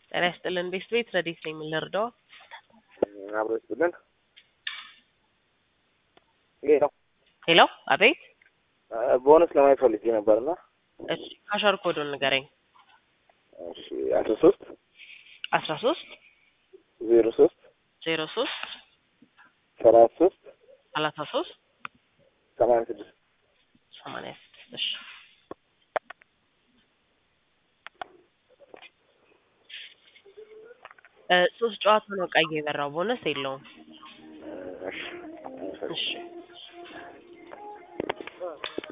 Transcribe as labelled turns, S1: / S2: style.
S1: ጤና ይስጥልን ቤስት ቤት ረዲት ነኝ የምንረዳው
S2: አብሮ ይስጥልን። ይሄ ነው
S1: ሄሎ አቤት
S2: ቦነስ ለማየት ፈልጌ ነበርና
S1: እሺ ካሸር ኮዱን ንገረኝ
S2: እሺ አስራ ሶስት
S1: አስራ ሶስት
S2: ዜሮ ሶስት
S1: ዜሮ ሶስት
S2: ሰላሳ ሶስት
S1: ሰላሳ ሶስት
S2: ሰማንያ ስድስት
S1: ሰማንያ ስድስት እሺ እ ሶስት ጨዋታ ነው ቀይ የበራው ቦነስ የለውም
S2: እሺ
S1: እሺ